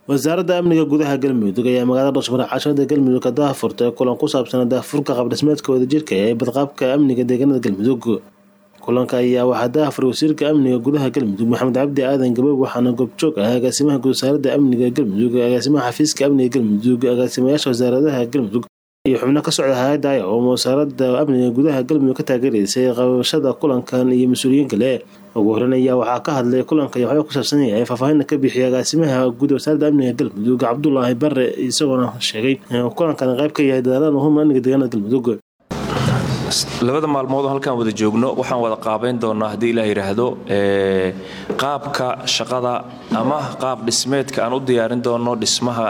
wasaaradda amniga gudaha galmudug ayaa magaalada dhashmar cashada galmudug ka daahfurtay kulan ku saabsan daahfurka qabdhismeedka wadajirka ee badqaabka amniga deegaanada galmudug kulanka ayaa waxaa daahfuray wasiirka amniga gudaha galmudug maxamed cabdi aadan gaboob waxaana goobjoog ah agaasimaha guud wasaaradda amniga galmudug agaasimaha xafiiska amniga galmudug agaasimayaasha wasaaradaha galmudug iyo xubno ka socda hay-adda oo wasaaradda amniga gudaha galmudug ka taageeraysay qabashada kulankan iyo mas-uuliyiin kale ugu horeyn ayaa waxaa ka hadlay kulanka iyo waxba ku saabsan yahay faahfaahinna ka bixiyay agaasimaha guud wasaaradda amniga galmudug cabdulaahi bare isagoona sheegay kulankan qayb ka yahay dadaalada muhiim amniga deegaanada galmudug labada maalmood oo halkaan wada joogno waxaan wada qaabayn doonaa haddii ilaah yidhaahdo qaabka shaqada ama qaab dhismeedka aan u diyaarin doono dhismaha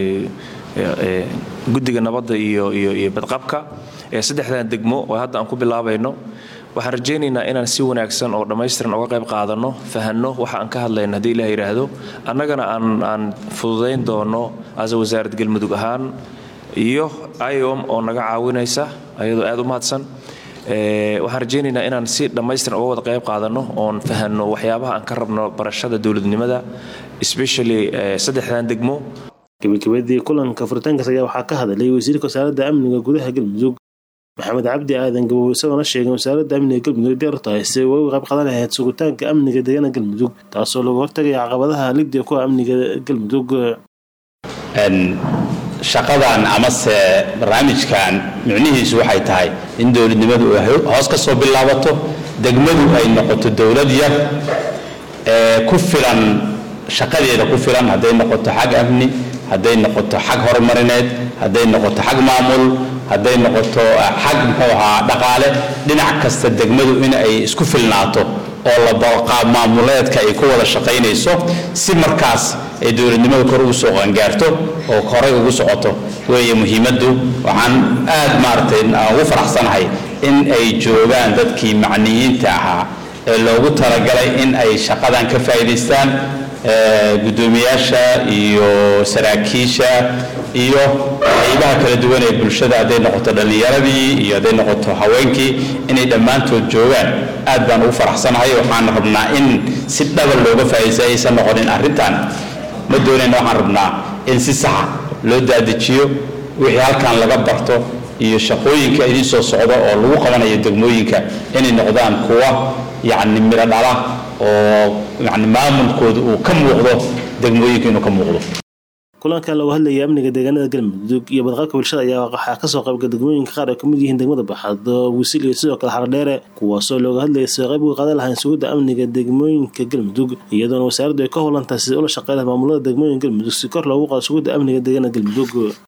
guddiga nabadda iyo badqabka ee saddexdan degmo oo hadda aan ku bilaabayno waxaan rajaynaynaa inaan si wanaagsan oo dhammaystiran uga qayb qaadanno fahanno waxa aan ka hadlayno haddii ilaah yidhaahdo annagana aan fududayn doono asa wasaarad galmudug ahaan iyo iom oo naga caawinaysa ayadoo aad u mahadsan waxaan rajaynaynaa inaan si dhammaystiran uga wada qayb qaadanno oon fahanno waxyaabaha aan ka rabno barashada dowladnimada especially saddexdan degmo gabagabadii kulanka furitaankaas ayaa waxaa ka hadlay wasiirka wasaaradda amniga gudaha galmudug maxamed cabdi aadan gabow isagoona sheegay wasaaradda amniga galmudug diyaar tahay si uga qayb qaadan lahayd sugitaanka amniga deegaana galmudug taasoo lagu hortagaya caqabadaha ligdiga kuwa amniga galmudug shaqadan amase barnaamijkan micnihiisu waxay tahay in dowladnimadu ay hoos ka soo bilaabato degmadu ay noqoto dowlad yar ee ku filan shaqadeeda ku filan hadday noqoto xag amni hadday noqoto xag horumarineed hadday noqoto xag maamul hadday noqoto xag muxuu ahaa dhaqaale dhinac kasta degmadu in ay isku filnaato oo la balqaab maamuleedka ay ku wada shaqaynayso si markaas ay dowladnimada kor ugu soo qangaarto oo horay ugu socoto weeye muhiimaddu waxaan aad maaragtay ugu faraxsanahay in ay joogaan dadkii macniyiinta ahaa ee loogu talagalay in ay shaqadan ka faa'iidaystaan guddoomiyaasha iyo saraakiisha iyo qaybaha kala duwan ee bulshada hadday noqoto dhallinyaradii iyo hadday noqoto haweenkii inay dhammaantood joogaan aad baan ugu faraxsanahay waxaan rabnaa in si dhabal looga faa'iidaysta aysan noqonin arrintan ma doonayna waxaan rabnaa in si saxa loo daadejiyo wixii halkan laga barto iyo shaqooyinka idiin soo socda oo lagu qabanayo degmooyinka inay noqdaan kuwa yacni midho dhala oo yani maamulkooda uu ka muuqdo degmooyinka inuu ka muuqdo kulankan lagu hadlayay amniga deegaanada galmudug iyo badqabka bulshada ayaa waxaa kasoo qaybga degmooyinka qaar ay kamid yihiin degmada baxaad wisil iyo sidoo kale xardheere kuwaasoo looga hadlayay sida qayb uga qaadan lahayn sugidda amniga degmooyinka galmudug iyadoona wasaaraddu ay ka howlantahay sida ula shaqeyn lahayd maamulada degmooyinka galmudug si kor loogu qaado sugidda amniga deegaanada galmudug